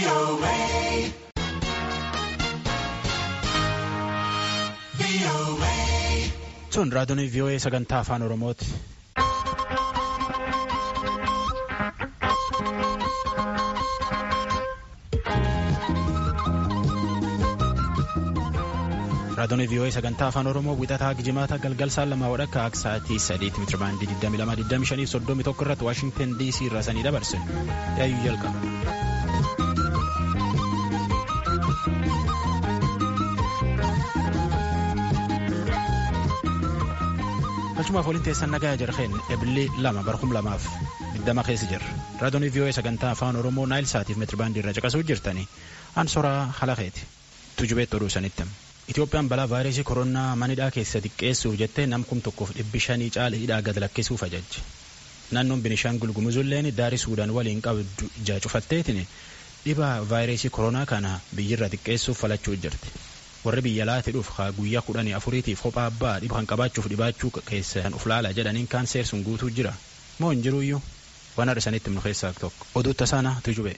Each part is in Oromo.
Sun raadiyoon VOA sagantaa afaan Oromooti. Raadiyoon VOA sagantaa afaan Oromoo wixataa gijimaata galgal saan lamaa wadhakka akka sa'aatii sadiitti mitira baandii 22 21 irratti Waashingtan DC irraa sanii dabarse. Yaayyuu jalqaba. Galchumaaf waliin teessan nagaa jarheen ebilee lama barkum lamaaf digdama keessa jirra. Raadiyoon VOA sagantaa afaan Oromoo Naayil Saatiif meetirabaandii irra caqasuu jirtanii ansoraa halakeeti. Tujubeetti oduu sanitti. Itoophiyaan balaa vaayirasii koronaa manidhaa keessa xiqqeessuuf jettee namkum tokkoof dhibbi shanii caala hidhaa gad lakkisuuf ajajje. Naannoon Binishaangul Gumuzulleen daarii Suudaan waliin qabdu ija cufatteetiin dhibaa vaayirasii koronaa kana biyyirra xiqqeessuuf falachuu jirti. warri biyya laati dhuuf guyyaa kudhanii afuriitiif kophaa abbaa dhiba kan qabaachuuf dhibaachuu keessan uf laala jedhaniin kaanseer sun guutuu jira moo hin jiruyyuu waan har'isanitti himnu keessaa tokko oduu tasaana tujube.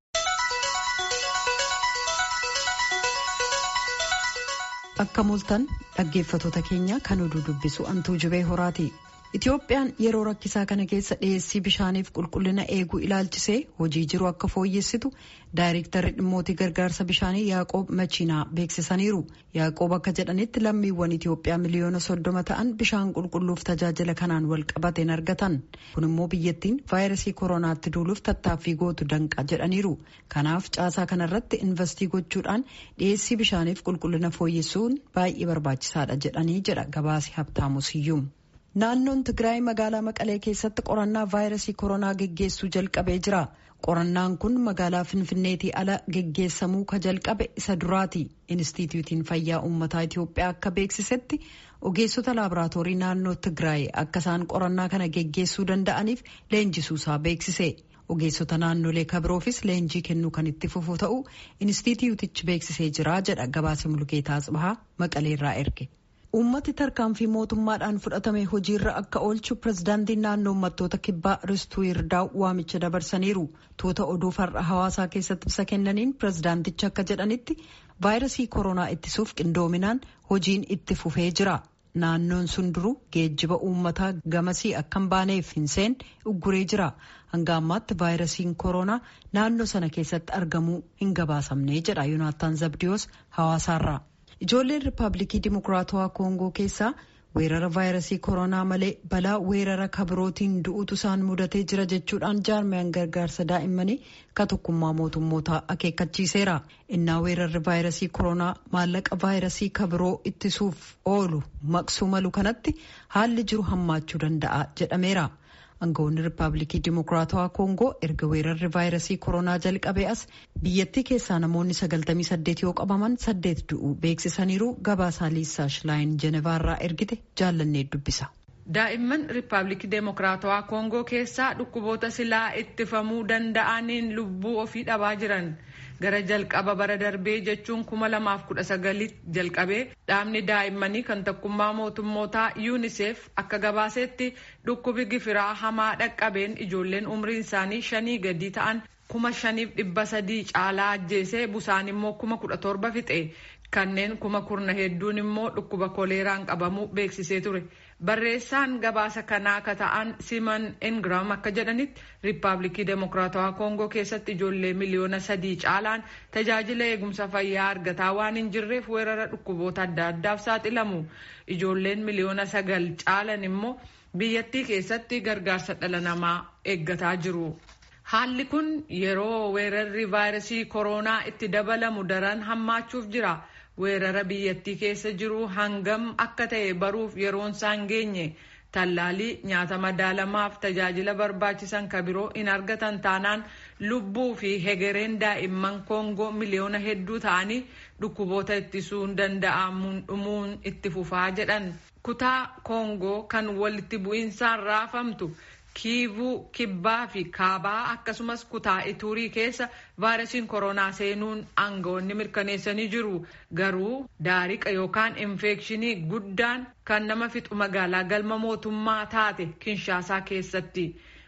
akka mul'atan dhaggeeffatoota keenya kan oduu dubbisu antuu jubee horaati. Itoophiyaan yeroo rakkisaa kana keessa dhiyeessii bishaaniif qulqullina eeguu ilaalchisee hojii jiru akka fooyyessitu daayirektarri dhimmootii gargaarsa bishaanii Yaaqoob Machiinaa beeksisaniiru. Yaaqoob akka jedhanitti lammiiwwan Itoophiyaa miliyoona soddoma ta'an bishaan qulqulluuf tajaajila kanaan wal qabateen argatan. Kun immoo biyyattiin vaayirasii koronaatti duuluuf tattaaffii gootu danqa jedhaniiru. Kanaaf caasaa kanarratti investii gochuudhaan dhiyeessii bishaaniif qulqullina fooyyessuun baay'ee barbaachisaadha jedhanii jedha gabaasi Habtaamu Siyyum. Naannoon Tigraay magaalaa Maqalee keessatti qorannaa vaayirasii koronaa geggeessuu jalqabee jira. Qorannaan kun magaalaa Finfinneetii ala geggeessamuu ka jalqabe isa duraati. Inistituutiin Fayyaa Uummataa Itoophiyaa akka beeksisetti ogeessota laaboraatoorii naannoo Tigraay akka isaan qorannaa kana geggeessuu danda'aniif leenjisuusaa beeksise. Ogeessota naannolee kabiroofis leenjii kennuu kan itti fufu ta'u inistituutichi beeksisee jira jedha gabaasa Mulgeetaa Tsibahaa Maqaleerraa erge. Uummati tarkaanfii mootummaadhaan fudhatame hojiirra akka oolchu pirezidaantiin naannoo uummattoota kibbaa ristuu yirdaa'u waamicha dabarsaniiru. Tuuta oduu farra hawaasaa keessatti ibsa kennaniin pirezidaantichi akka jedhanitti vaayirasii koronaa ittisuuf qindoominaan hojiin itti fufee jira. Naannoon sun duruu geejjiba uummataa gamasii akka hin baaneef hin seen ugguree jira. Hanga ammaatti vaayirasiin koronaa naannoo sana keessatti argamuu hin gabaasamne jedha Yoonaataan Zabdiyoos hawaasaarraa. Ijoolleen Rippaabilikii Dimokiraatawaa Koongoo keessaa weerara vaayirasii koronaa malee balaa weerara kabirootiin du'uutu isaan mudatee jira jechuudhaan jaarmiyaan gargaarsa daa'immanii ka tokkummaa mootummootaa akeekkachiiseera. Innaa weerarri vaayirasii koronaa maallaqa vaayirasii kabiroo ittisuuf oolu maqsuu malu kanatti haalli jiru hammaachuu danda'a jedhameera. Aangawoonni Rippaabilikii Dimokiraatawaa Koongoo erga weerarri vaayirasii koronaa jalqabee as biyyattii keessaa namoonni 98 yoo qabaman saddeet du'uu beeksisaniiru gabaasaa Liisaa Shilaayin Jenevaarraa ergite jaallannee dubbisa. Daa'imman Rippaabilikii Dimokiraatawaa Koongoo keessaa dhukkuboota silaa ittifamuu danda'aniin lubbuu ofii dhabaa jiran. gara jalqaba bara darbee jechuun kuma lamaaf kudha sagalitti jalqabee dhaabni daa'immanii kan tokkummaa mootummootaa yuunisef akka gabaasetti dhukkubi gifiraa hamaa dhaqqabeen ijoolleen umriin isaanii shanii gadi ta'an kuma shaniif dhibba sadii caalaa ajjeesee busaan immoo kuma kudha torba fixe kanneen kuma kurna hedduun immoo dhukkuba koleeraan qabamuu beeksisee ture. barreessaan gabaasa kanaa akka ta'an siman ingram akka jedhanitti riippaabilikii demokiraatawaa koongoo keessatti ijoollee miliyoona sadii caalaan tajaajila eegumsa fayyaa argataa waan hin jirreef weerara dhukkuboota adda addaaf saaxilamu ijoolleen miliyoona sagal caalan immoo biyyattii keessatti gargaarsa dhala namaa eeggataa jiru. haalli kun yeroo weerarri vaayirasii koronaa itti dabalamu daran hammaachuuf jira. weerara biyyattii keessa jiru hangam akka ta'e baruuf yeroon isaan geenye tallaalii nyaata madaalamaaf tajaajila barbaachisan ka biroo hin argatan taanaan lubbuu fi hegereen daa'imman koongoo miliyoona hedduu ta'anii dhukkuboota ittisuun danda'amuun dhumuun itti fufaa jedhan kutaa koongoo kan walitti bu'insaan raafamtu. kiivuu kibbaa fi kaabaa akkasumas kutaa ituurii keessa vaayirasiin koronaa seenuun aangawoonni mirkaneessanii jiru garuu daariqa yookaan infekshinii guddaan kan nama fixu magaalaa galma mootummaa taate kinshaasaa keessatti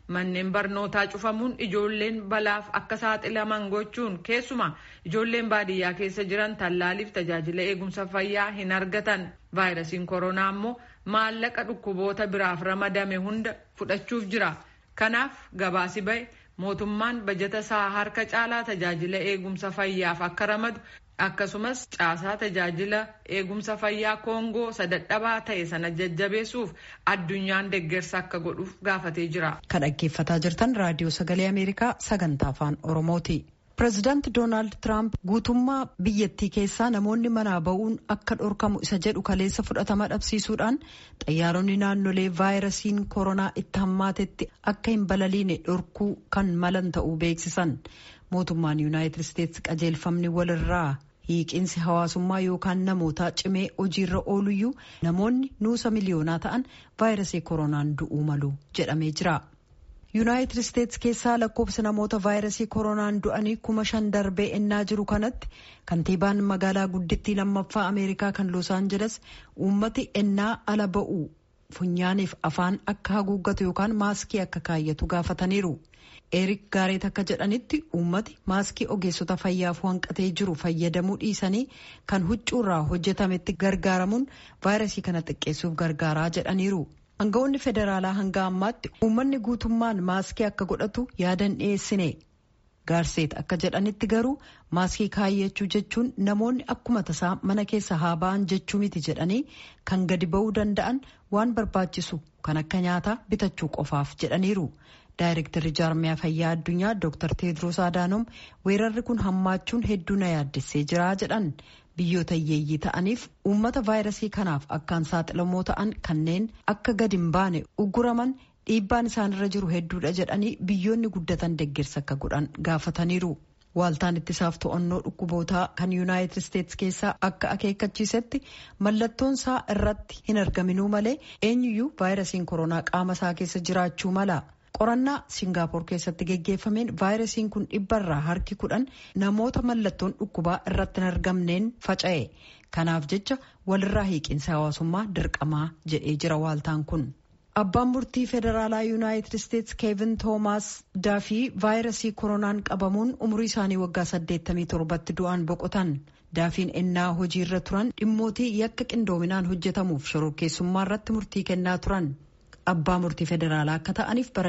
manneen barnootaa cufamuun ijoolleen balaaf akka saaxilaman gochuun keessumaa ijoolleen baadiyyaa keessa jiran tallaaliif tajaajila eegumsa fayyaa hin argatan vaayirasiin koronaa immoo maallaqa dhukkuboota biraaf ramadame hunda fudhachuuf jira kanaaf gabaasi ba'e mootummaan bajata isaa harka caalaa tajaajila eegumsa fayyaaf akka ramadu akkasumas caasaa tajaajila eegumsa fayyaa koongoo sadadhabaa ta'e sana jajjabeessuuf addunyaan deeggarsa akka godhuuf gaafatee jira. Kan dhaggeeffataa jirtan raadiyoo sagalee Ameerikaa sagantaa afaan Oromooti. Pireezidaanti Doonaald Tiraamp guutummaa biyyattii keessaa namoonni manaa ba'uun akka dhorkamu isa jedhu kaleessa fudhatama dhabsiisuudhaan xayyaaronni naannolee vaayirasiin koronaa itti hammaatetti akka hin balaliine dhorkuu kan malan ta'uu beeksisan. Mootummaan Yuunaayitid Isteetsi qajeelfamni walirraa hiiqinsi hawaasummaa yookaan namootaa cimee hojiirra ooluyyuu namoonni nuusa miliyoonaa ta'an vaayirasii koronaan du'uu malu jedhamee jira. yuunaayitid isteetsi keessaa lakkoofsa namoota vaayirasii koronaan du'anii kuma shan darbee ennaa jiru kanatti kantiibaan magaalaa guddittii lammaffaa ameerikaa kan los aanjeles uummati ennaa ala ba'u funyaaniif afaan akka haguuggatu yookaan maaskii akka kaayyatu gaafataniiru. eerik gaareet akka jedhanitti uummati maaskii ogeessota fayyaaf hanqatee jiru fayyadamuu dhiisanii kan huccuurraa hojjetametti gargaaramuun vaayirasii kana xiqqeessuuf gargaaraa jedhaniiru. Aangawoonni federaalaa hanga ammaatti uummanni guutummaan maaskii akka godhatu yaadan dhiyeessine. Gaarseet akka jedhanitti garuu maaskii kaayyachuu jechuun namoonni akkuma tasaa mana keessa haa ba'an jechuu miti jedhanii kan gadi ba'uu danda'an waan barbaachisu kan akka nyaataa bitachuu qofaaf jedhaniiru. Daayirektarri jaarmiyaa fayyaa addunyaa Dr. Teedros Adaanom weerarri kun hammaachuun hedduu na yaaddessee jira jedhan. biyyoota hiyyeeyyii ta'aniif uummata vaayirasii kanaaf akkaan saaxilamoo ta'an kanneen akka gadi hin baane ugguraman dhiibbaan isaanirra jiru hedduudha jedhanii biyyoonni guddatan deeggarsa akka godhan gaafataniiru. Waaltaan ittisaaf to'annoo dhukkubootaa kan yuunaayitid isteetsi keessaa akka akeekkachiisetti mallattoon isaa irratti hin argaminuu malee eenyuyyuu vaayirasiin koronaa qaama isaa keessa jiraachuu mala. qorannaa singaapor keessatti geggeeffameen vaayirasiin kun dhibbarraa harki kudhan namoota mallattoon dhukkubaa irratti hin argamneen faca'e kanaaf jecha walirraa hiiqinsa hawaasummaa dirqamaa jedhee jira waaltaan kun. abbaan murtii federaalaa yuunaayitid isteetsi keevin toomaas daafii vaayirasii koronaan qabamuun umurii isaanii waggaa 87tti du'aan boqotan daafiin ennaa hojiirra turan dhimmootii yakka qindoominaan hojjetamuuf shororkeessummaa irratti murtii kennaa turan. abbaa murtii federaalaa akka ta'aniif bara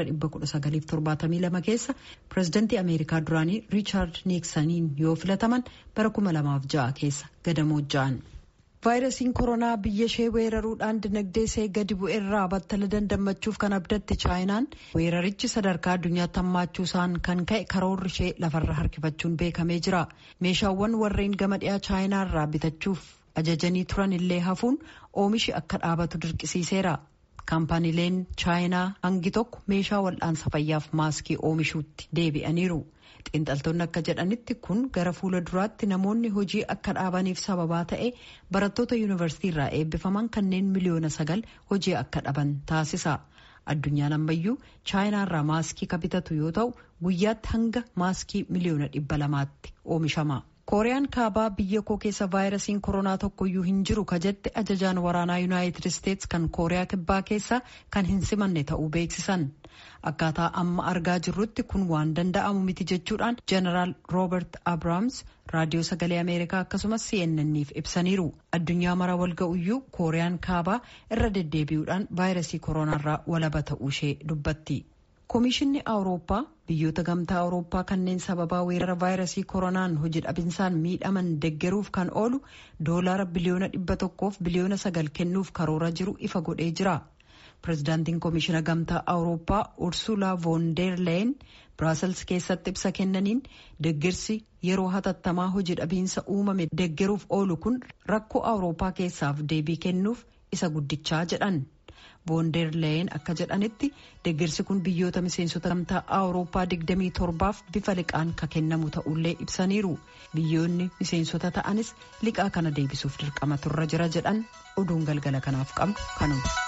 1972 keessa pireezidantii ameerikaa duraanii riichaard niiksaniin yoo filataman bara 2006 keessa gadamoo ja'an. vaayirasiin koronaa biyya ishee weeraruudhaan dinagdee ishee gadi bu'eerraa battala dandammachuuf kan abdatte chaayinaan weerarichi sadarkaa addunyaatti hammaachuu isaan kan ka'e karoorri ishee lafarra harkifachuun beekamee jira meeshaawwan warreen gama dhiyaa chaayinaa irraa bitachuuf ajajanii turan illee hafuun oomishi akka dhaabatu dirqisiiseera. kaampaniileen chaayinaa hangi tokko meeshaa wal'aansa fayyaaf maaskii oomishuutti deebi'aniiru xiinxaltoonni akka jedhanitti kun gara fuula duraatti namoonni hojii akka dhaabaniif sababaa ta'e barattoota yuunivarsiitii irraa eebbifaman kanneen miliyoona sagal hojii akka dhaban taasisa addunyaan ammayyuu chaayinaa irraa maaskii ka bitatu yoo ta'u guyyaatti hanga maaskii miliyoona dhibba lamaatti oomishama. kooriyaan kaabaa biyya koo keessa vaayirasiin koronaa tokkoyyuu hin jiru ka jette ajajaan waraanaa yuunaayitid isteetsi kan kooriyaa kibbaa keessa kan hin simanne ta'uu beeksisan akkaataa amma argaa jirrutti kun waan danda'amu miti jechuudhaan jeneraal roobert abrahaams raadiyoo sagalee ameerikaa akkasumas cnnniif ibsaniiru addunyaa mara walga'uyyuu kooriyaan kaabaa irra deddeebi'uudhaan vaayirasii koronaarraa walaba ta'uu ishee dubbatti. Koomishinni Awurooppaa biyyoota gamtaa Awurooppaa kanneen sababaa weerara vaayirasii koronaan hojii dhabinsaan miidhaman deggeruuf kan oolu doolaara biliyoona dhibba tokkoof biliyoona sagal kennuuf karoora jiru ifa godhee jira. Pireezidaantiin Koomishina Gamtaa Awurooppaa Ursula von der Leyen Biraasels keessatti ibsa kennaniin deggersi yeroo hatattamaa hojii dhabiinsa uumame deggeruuf oolu kun rakkoo Awurooppaa keessaaf deebii kennuuf isa guddichaa jedhan. Boondeer Leyen akka jedhanitti deggersi kun biyyoota miseensota gamtaa Awurooppaa 27f bifa liqaan ka kennamu ta'ullee ibsaniiru. Biyyoonni miseensota ta'anis liqaa kana deebisuuf dirqama turra jira jedhan oduun galgala kanaaf qabnu kanuma.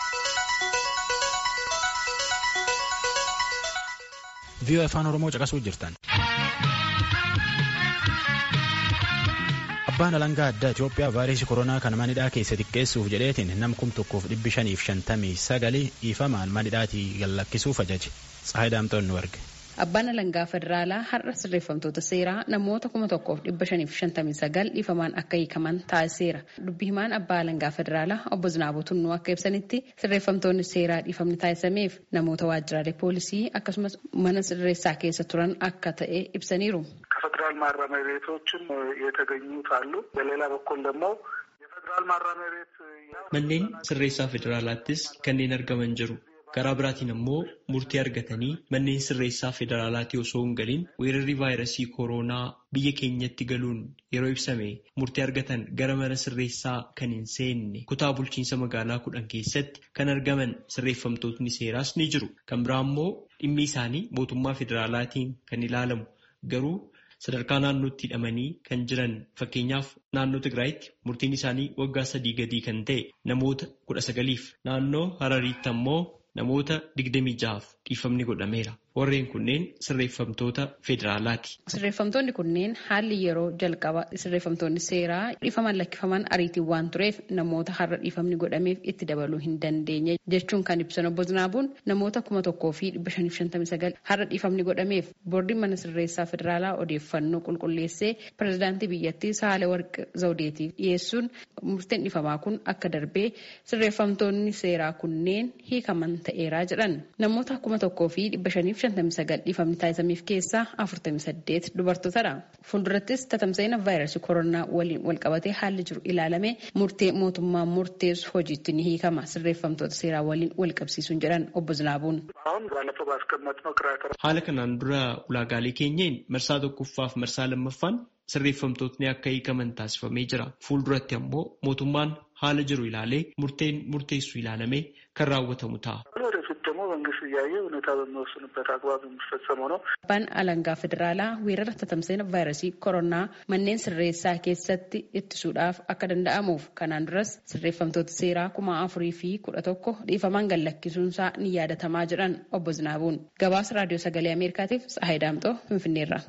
viiyoo afaan oromoo caqasuu jirtan. abbaan alangaa addaa Itoophiyaa vaayirasii koronaa kan manidhaa keessa xiqqeessuuf jedheetiin nam kum tokkoof dhibbi shaniif shantamii sagalii ifamaan manidhaatii gallakkisuuf ajaje Tsaayii Daamtoon nu arge. Abbaan alangaa federaalaa har'a sirreeffamtoota seeraa namoota kuma tokkoof dhibba shaniif shantamii sagal dhiifamaan akka hiikaman taasiseera. Dubbi himaan abbaa alangaa federaalaa obbo Zinaaboo Tunnuu akka ibsanitti sirreeffamtoonni seeraa dhiifamni taasisameef namoota waajjiraalee poolisii akkasumas mana sirreessaa keessa turan akka ta'e ibsaniiru. ከፌዴራል ማረሚያ ቤቶችም የተገኙት አሉ። በሌላ በኩል ደግሞ የፌዴራል ማረሚያ ቤት manneen sirreessaa federaalaattis kanneen argaman jiru. karaa biraatiin ammoo murtii argatanii manneen sirreessaa federaalaatti osoo hin galiin weerarri vaayirasii kooroonaa biyya keenyatti galuun yeroo ibsame murtii argatan gara mana sirreessaa kan hin seenne kutaa bulchiinsa magaalaa kudhan keessatti kan argaman sirreeffamtootni seeraas ni jiru. Kan biraa ammoo dhimmi isaanii mootummaa federaalaatiin kan ilaalamu garuu sadarkaa naannootti hidhamanii kan jiran fakkeenyaaf naannoo Tigraayitti murtiin isaanii waggaa sadii gadii kan ta'e namoota kudha sagaliif naannoo Harariitti ammoo namoota digdamii ja'aaf dhiifamni godhameera. Warreen kunneen sirreeffamtoota federaalaati. Sirreeffamtoonni kunneen haalli yeroo jalqaba sirreeffamtoonni seeraa dhiifaman lakkifaman ariitiin waan tureef namoota har'a dhiifamni godhameef itti dabaluu hin dandeenye jechuun kan ibsan obbo Zinaabuun namoota kuma tokkoo fi dhibba shaniif shantamii sagal har'a dhiifamni godhameef boordiin mana sirreessaa federaalaa odeeffannoo qulqulleessee pirezidaantii biyyattii Sahaalewarq Zawudeetiif dhiyeessuun murteen dhiifamaa kun akka darbee sirreeffamtoonni seeraa kunneen hiikaman ta'eeraa jedhan namoota kuma tokkoo fi dhibba shaniif shantamii sagal dhiifamni taasisameef keessaa afurtamii saddeet dubartootadha. Fuuldurattis tatamsa'ina vaayirasii koronaa waliin walqabatee haalli jiru ilaalame murtee mootummaa murteessu hojiitti ni hiikama sirreeffamtoota seeraa waliin walqabsiisuun jedhan obbo Zinaabuun. Haala kanaan dura ulaagaalee keenyeen marsaa tokkoffaaf marsaa lammaffaan sirreeffamtootni akka hiikaman taasifamee jira. Fuulduratti ammoo mootummaan haala jiru ilaalee murteen murteessu ilaalamee kan raawwatamu ta'a. መንግስት እያየ ሁኔታ በሚወስንበት አግባብ የሚፈጸመው ነው። Abbaan alangaa federaalaa weerara tatamsa'ina vaayirasii koronaa manneen sirreessaa keessatti ittisuudhaaf akka danda'amuuf kanaan duras sirreeffamtoota seeraa kuma afurii fi kudha tokko dhiifamaan gallakkisuunsaa ni yaadatamaa jedhan obbo Zinaabuun. Gabaasa raadiyoo sagalee Ameerikaatiif Tsahaay Daamxoo Finfinneerra.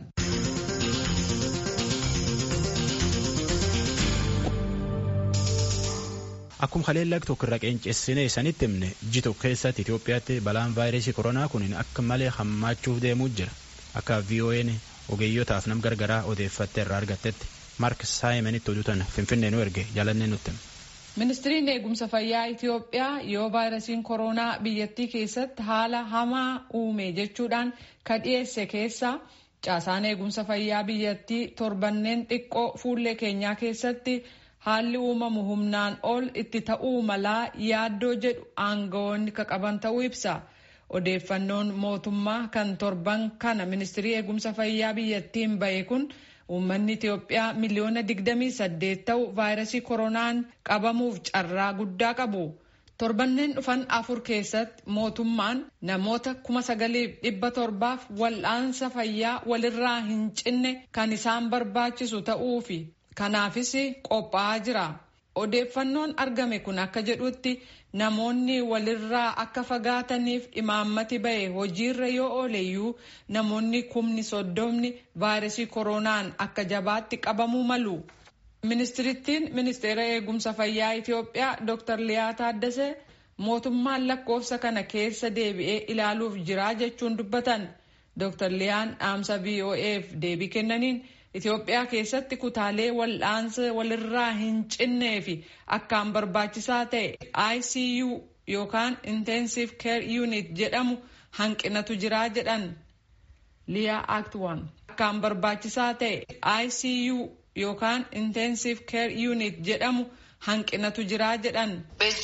Akkuma haleellaa tokko irra qeenceessinee sanitti himne ji'a tokko keessatti Itoophiyaatti balaan vaayirasii koronaa kun akka malee hammaachuuf deemuu jira. Akka VOA'n ogeeyyotaaf nam gargaraa odeeffattee irraa argattetti Mark Saayimanitti oduutan Finfinnee nu erge jaalannee nutti. Ministiriin eegumsa fayyaa Itoophiyaa yoo vaayirasiin koronaa biyyattii keessatti haala hamaa uume jechuudhaan ka dhiyeesse keessa caasaan eegumsa fayyaa biyyattii torbanneen xiqqoo fuullee keenyaa keessatti. haalli uumamu humnaan ol itti ta'uu malaa yaaddoo jedhu aangawoonni ka qaban ta'uu ibsa odeeffannoon mootummaa kan torban kana ministirii eegumsa fayyaa biyyattiin bahe kun uummanni itiyoophiyaa miliyoona 28 ta'u vaayirasii koronaan qabamuuf carraa guddaa qabu torbanneen dhufan afur keessatti mootummaan namoota 9,700f wal'aansa fayyaa walirraa hin cinne kan isaan barbaachisu ta'uufi kanaafis qophaa'aa jira odeeffannoon argame kun akka jedhutti namoonni walirraa akka fagaataniif imaammati bahe hojiirra yoo ooleyyuu namoonni kumni soddomni vaayirasii koronaan akka jabaatti qabamuu malu. ministirittiin ministeera eegumsa fayyaa itiyoophiyaa dr liyaa taaddasee mootummaan lakkoofsa kana keessa deebi'ee ilaaluuf jiraa jechuun dubbatan dr liyaan dhaamsa voaf deebii kennaniin. Itoophiyaa keessatti kutaalee wal'aansa walirraa hin cinnee fi akkaan barbaachisaa ta'e ICU yookaan Intensive Care Unit jedhamu hanqinatu jiraa jedhan. Liyaa Act 1 akkaan barbaachisaa ta'e ICU yookaan Intensive Care Unit jedhamu hanqinatu jiraa jedhan.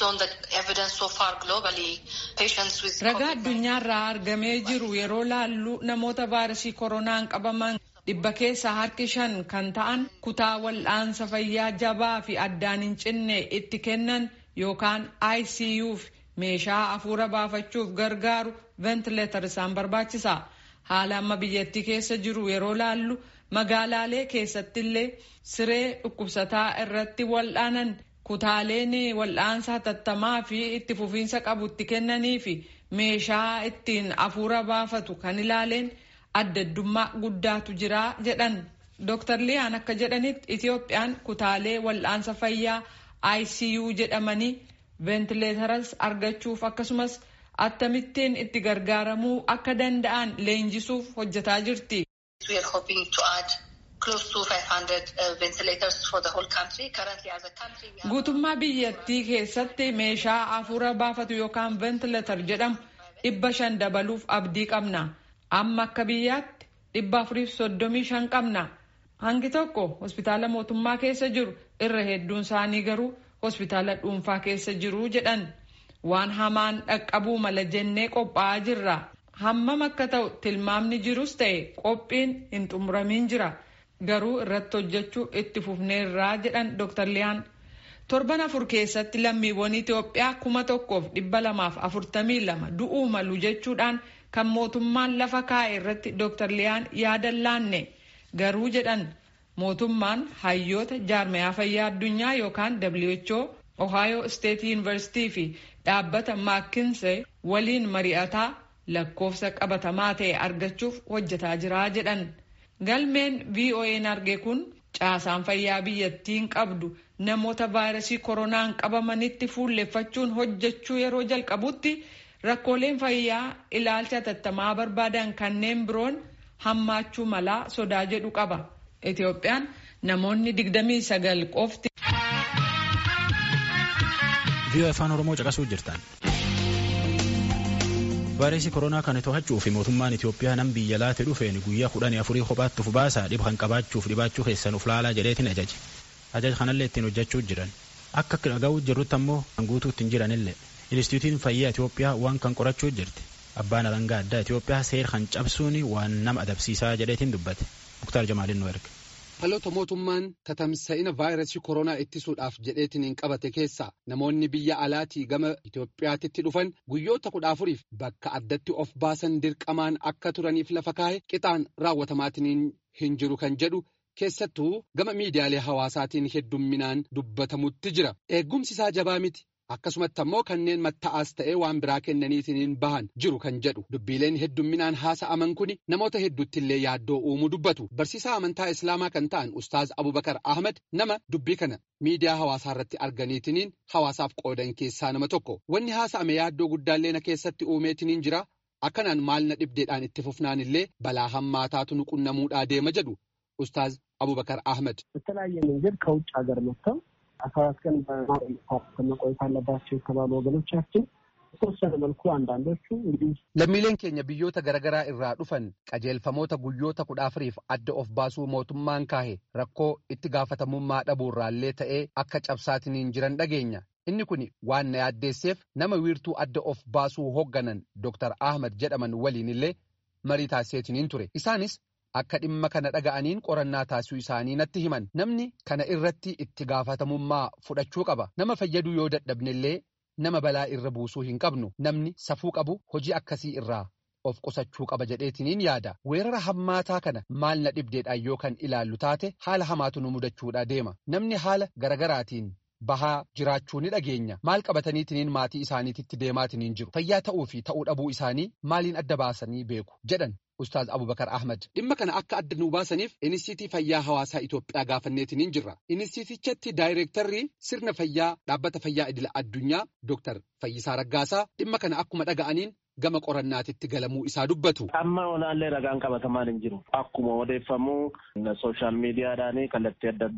Ragaa addunyaarraa argamee jiru yeroo laallu namoota vaayirasii koronaan qabaman. dhibba keessaa harki shan kan ta'an kutaa wal'aansa fayyaa jabaa fi addaan hin cinne itti kennan yookaan ICUf meeshaa afuura baafachuuf gargaaru ventileetar isaan barbaachisa. Haala amma biyyattii keessa jiru yeroo laallu magaalaalee keessatti illee siree dhukkubsataa irratti wal'aanan kutaaleen wal'aansa hatattamaa fi itti fufiinsa qabu itti kennanii fi meeshaa ittiin afuura baafatu kan ilaaleen. adda addummaa guddaatu jira jedhan Dr. Liyaan akka jedhanitti Itoophiyaan kutaalee wal'aansa fayyaa ICU jedhamanii ventileetaras argachuuf akkasumas Akkamittiin itti gargaaramuu akka danda'an leenjisuuf hojjetaa jirti. Guutummaa biyyattii keessatti meeshaa hafuura baafatu yookaan ventileetar jedhamu dhibba shan dabaluuf abdii qabna. Amma akka biyyaatti dhibba afuriif soddomii shan qabna. Hangi tokko hospitaala mootummaa keessa jiru irra hedduun isaanii garuu hospitaala dhuunfaa keessa jiru jedhan. Waan hamaan dhaqqabuu mala jennee qophaa'aa jirra. Hammam akka ta'u tilmaamni jirus ta'e qophiin hin xumuramiin jira. Garuu irratti hojjechuu itti fufneerraa jedhan Dr. Liyaan. Torban afur keessatti lammiiwwan Itoophiyaa kuma tokkoof dhibba lamaaf afurtamii lama du'uu malu jechuudhaan kan mootummaan lafa kaa'e irratti Dr. Liyaan yaada laanne. Garuu jedhan mootummaan hayyoota jaarmayaa fayyaa addunyaa yookaan WHO, Ohio State University fi dhaabbata Maakinsee waliin mari'ataa lakkoofsa qabatamaa ta'e argachuuf hojjetaa jira jedhan. Galmeen VOA'n arge kun caasaan fayyaa biyyattiin qabdu namoota vaayirasii koronaan qabamanitti fuulleffachuun hojjechuu yeroo jalqabutti rakkooleen fayyaa ilaalcha tattamaa barbaadan kanneen biroon hammaachuu malaa sodaa jedhu qaba. Itoophiyaan namoonni 29 qofti. VOA afaan Oromoo caqasuu jirtan. Vaayirasii koronaa kana to'achuu fi mootummaan Itoophiyaa nam biyya laate dhufeen guyyaa kudhanii afurii kophaatti uf baasaa dhib kan qabaachuuf dhibaachuu keessan uf laalaa jedheetiin ajaje. Ajaja kanallee ittiin hojjechuu jiran. Akka dhaga'uu jirrutti ammoo kan guutuutti hin jiranillee. Inistituutiin fayyaa Itoophiyaa waan kan qorachuu jirti. Abbaan alangaa addaa Itoophiyaa seera kan cabsuun waan nama adabsiisaa jedheetiin dubbate. Muktaar Jamaalin nu erga. Haloota mootummaan tatamsa'ina vaayirasii koronaa ittisuudhaaf jedheetiin hin qabate keessa namoonni biyya alaatii gama Itoophiyaatitti dhufan guyyoota kudha afuriif bakka addatti of baasan dirqamaan akka turaniif lafa kaa'e qixaan raawwatamaatiin hin jiru kan jedhu keessattuu gama miidiyaalee hawaasaatiin heddumminaan dubbatamutti jira. Eeggumsi isaa jabaa miti. Akkasumatti ammoo kanneen matta'aas ta'ee waan biraa kennaniitiin bahan jiru kan jedhu dubbiileen heddumminaan haasa'aman kuni namoota hedduutti illee yaaddoo uumuu dubbatu barsiisaa amantaa islaamaa kan ta'an ustaaz abubakar ahmad nama dubbii kana miidiyaa hawaasaa irratti arganiitiin hawaasaaf qoodan keessaa nama tokko wanni haasa'ame yaaddoo guddaallee na keessatti uumeetiin jira akkanaan maal na dhibdeedhaan itti fufnaan illee balaa hammaataatu nu qunnamuudhaa deema jedhu ustaaz abubakar ahmad. በተለያየ መንገድ ከውጭ ሀገር መጥተው አስራ አራት ቀን መቆየት አለባቸው የተባሉ ወገኖቻችን በተወሰነ መልኩ አንዳንዶቹ እንግዲህ lammiileen keenya biyyoota garaagaraa irraa dhufan qajeelfamoota guyyoota kudha afuriif adda of baasuu mootummaan kaahe rakkoo itti gaafatamummaa dhabuurraallee ta'ee akka cabsaatiniin jiran dhageenya inni kun waan na yaaddeesseef nama wiirtuu adda of baasuu hoogganan Dr. Ahmad jedhaman waliin illee marii taasiseetiniin ture isaanis akka dhimma kana dhaga'aniin qorannaa taasisuu isaanii natti himan namni kana irratti itti gaafatamummaa fudhachuu qaba nama fayyaduu yoo dadhabnellee nama balaa irra buusuu hin qabnu namni safuu qabu hojii akkasii irraa of qusachuu qaba jedheetiniin yaada weerara hammaataa kana maal na dhibdeedhaan yoo kan ilaallu taate haala hamaatu nu mudachuudha deema namni haala garagaraatiin bahaa jiraachuu ni dhageenya maal qabataniitiniin maatii isaaniititti deemaatiniin jiru fayyaa ta'uu fi ta'uu dhabuu isaanii maaliin adda baasanii beeku jedhan Ustaaz Abubakar Ahmad dhimma kana akka adda nu baasaniif Inistiitii Fayyaa Hawaasaa Itoophiyaa gaafanneetiniin jirra. Inistiitichatti daayireektarri sirna fayyaa dhaabbata fayyaa idila addunyaa Dr. Fayyisaa Raggaasaa dhimma kana akkuma dhaga'aniin gama qorannaatitti galamuu isaa dubbatu. Amma olaallee ragaan qabatamaan hin jiru. Akkuma odeeffamu sooshaal miidiyaadhaan kallattii adda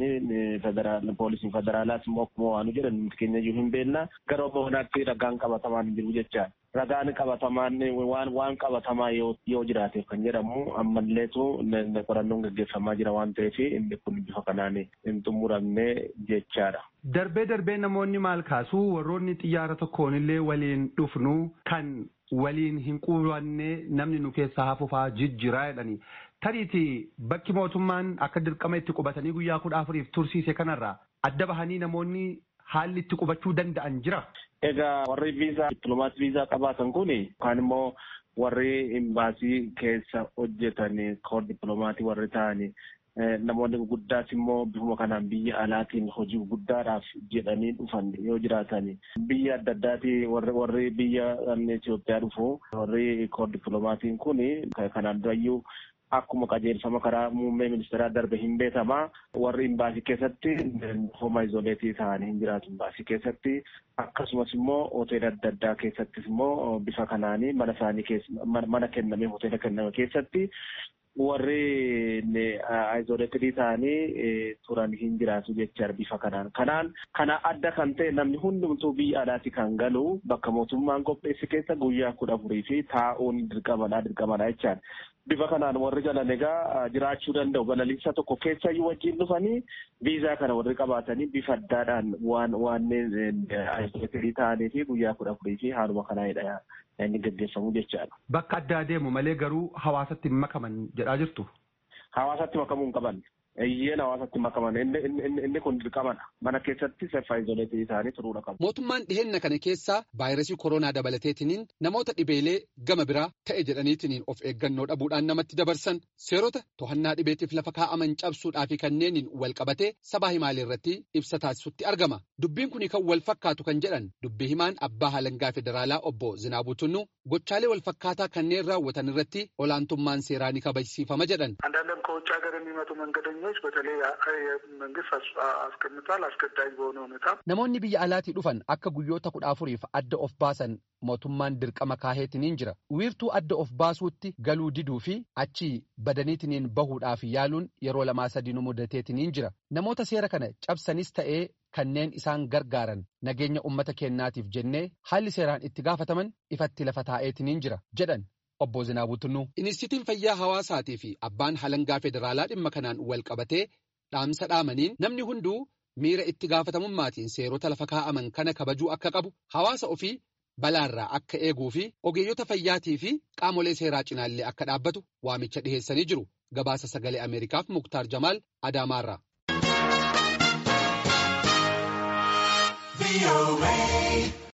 addaadhaan poolisiin federaalaas immoo akkuma waan jedhan nuti keenya iyyuu hin beekna. Gara bonaatti ragaan qabatamaan hin jiru jechaa. Ragaan qabatamaan waan waan qabatamaa yoo jiraateef kan jedhamu ammalleetu qorannoon gaggeeffamaa jira waan ta'eef inni kun bifa kanaan hin xumuramne jechaadha. Darbee darbee namoonni maal kaasuu warroonni xiyyaara tokkoon illee waliin dhufnu kan waliin hin qubanne namni nu keessaa hafufaa jijjiraa jedhani. Tariiti bakki mootummaan akka dirqama itti qubatanii guyyaa kudha afuriif tursiise kanarraa adda bahanii namoonni haalli itti qubachuu danda'an jira. Egaa warri viizaa dippiloomaasii viizaa qabaatan kun yookaan immoo warri imbaasii keessa hojjetan koor dippiloomatii warri ta'anii namoonni gurguddaas immoo bifuma kanaan biyya alaatiin hojii guddaadhaaf jedhanii dhufan yoo jiraatan biyya adda addaati warri biyya Itoophiyaa dhufu warri koor dippiloomatiin kun kanaan durayyuu akkuma qajeelfama karaa muummee ministeeraa darbe hin beekamaa warri imbaasii keessatti homa izoleetii ta'anii hin jiraatu imbaasii keessatti akkasumas immoo hoteela adda addaa keessattis immoo bifa kanaanii mana isaanii keessa mana kenname hoteela kenname keessatti warri izoleetidii ta'anii turan hin jiraatu jecha bifa kanaan kanaan kana adda kan ta'e namni hundumtuu biyya alaati kan galu bakka mootummaan qopheesse keessa guyyaa kudha afurii fi taa'uun dirqamadha dirqamadha jechaan bifa kanaan warri galan egaa jiraachuu danda'u balaliinsa tokko keessa iyyuu wajjin dhufanii viizaa kana warri qabaatanii bifa addaadhaan waan waanneen izoleetidii ta'anii fi guyyaa kudha afurii fi haaluma kanaanidha inni gaggeeffamu jechaadha. Bakka addaa deemu malee garuu hawaasatti hin makaman jedhaa jirtu. Hawaasatti makamuu hin qaban. Iyyeen hawaasatti makaman inni kun dirqamadha. Mana keessatti seffaa izoleetii isaanii turuudha qabu. Mootummaan dhiheenya kana keessaa vaayirasii koronaa dabalateetiniin namoota dhibeelee gama biraa ta'e jedhaniitiniin of eeggannoo dhabuudhaan namatti dabarsan seerota to'annaa dhibeetiif lafa kaa'aman cabsuudhaa fi kanneeniin wal qabatee sabaa himaalee irratti ibsa taasisutti argama. Dubbiin kun kan wal fakkaatu kan jedhan dubbii himaan abbaa halangaa federaalaa obbo Zinaabuu Tunnuu gochaalee wal fakkaataa kanneen raawwatan irratti olaantummaan seeraa ni kabajsiifama jedhan. አንዳንድም ከውጭ ሀገር የሚመጡ መንገደኞች በተለይ መንግስት አስቀምጧል አስገዳጅ በሆነ ሁኔታ Namoonni biyya alaatii dhufan akka guyyoota kudha afuriif adda of baasan mootummaan dirqama kaaheetiniin jira. Wiirtuu adda of baasuutti galuu diduu fi achii badaniitiniin bahuudhaaf yaaluun yeroo lamaa sadii nu mudateetiniin jira. Namoota seera kana cabsanis ta'ee kanneen isaan gargaaran nageenya ummata keennaatiif jennee haalli seeraan itti gaafataman ifatti lafa taa'eetiniin jira jedhan. Obbo Zinaabuu Tunnuu. Inistitiin fayyaa hawaasaatii fi abbaan halangaa federaalaa dhimma kanaan wal qabatee dhaamsa dhaamaniin namni hunduu miira itti gaafatamummaatiin seerota lafa kaa'aman kana kabajuu akka qabu hawaasa ofii balaarraa akka eeguu fi ogeeyyota fayyaatii fi qaamolee seeraa cinaallee akka dhaabbatu waamicha dhiheessanii jiru. Gabaasa sagalee Ameerikaaf Muktaar Jamaal Adaamaarraa.